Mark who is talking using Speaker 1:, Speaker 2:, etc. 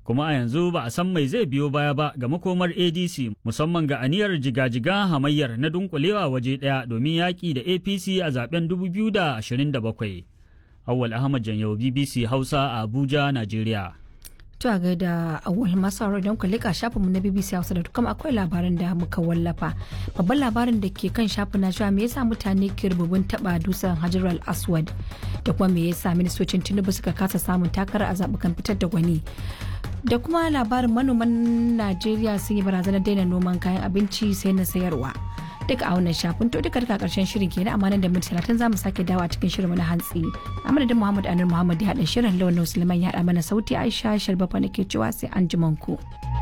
Speaker 1: kuma a yanzu ba a san mai zai biyo baya ba ga makomar adc musamman ga aniyar jiga-jiga hamayyar na dunkulewa waje ɗaya domin yaƙi da apc a zaben 2027 awwal ahmad janyau bbc hausa a abuja najeriya
Speaker 2: To a gaida awal masu don ku lika shafinmu na BBC Hausa da kuma akwai labarin da muka wallafa. Babban labarin da ke kan shafin na cewa me yasa mutane ke rububin taba dusan Hajar al-Aswad da kuma me yasa ministocin Tinubu suka kasa samun takara a zabukan fitar da gwani. Da kuma labarin manoman Najeriya sun yi barazanar daina noman kayan abinci sai na sayarwa. duka a wannan shafin to duka duka karshen shirin kenan amma nan da minti talatin za mu sake dawo a cikin shirin na hantsi a madadin muhammad anur muhammad ya haɗa shirin lawan suleiman ya haɗa mana sauti aisha sharbafa nake cewa sai an ku.